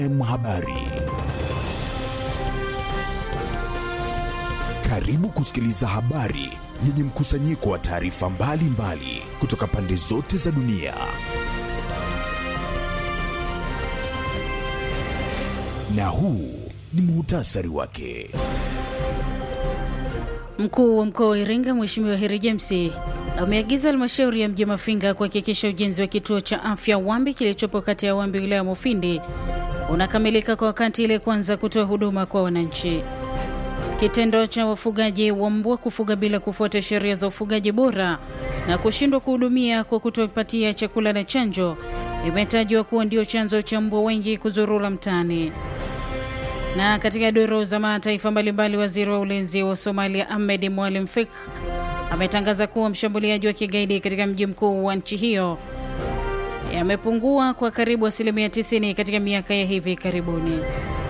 M Habari. Karibu kusikiliza habari yenye mkusanyiko wa taarifa mbalimbali kutoka pande zote za dunia. Na huu ni muhtasari wake. Mkuu wa mkoa wa Iringa Mheshimiwa Heri James ameagiza halmashauri ya mji Mafinga kuhakikisha ujenzi wa kituo cha afya Wambi kilichopo kati ya Wambi wilaya Mufindi unakamilika kwa wakati ili kuanza kutoa huduma kwa wananchi. Kitendo cha wafugaji wa mbwa kufuga bila kufuata sheria za ufugaji bora na kushindwa kuhudumia kwa kutopatia chakula na chanjo imetajwa kuwa ndio chanzo cha mbwa wengi kuzurura mtaani. Na katika duru za mataifa mbalimbali, waziri wa ulinzi wa Somalia Ahmed Mwalim Fik ametangaza kuwa mshambuliaji wa kigaidi katika mji mkuu wa nchi hiyo yamepungua kwa karibu asilimia 90 katika miaka ya hivi karibuni.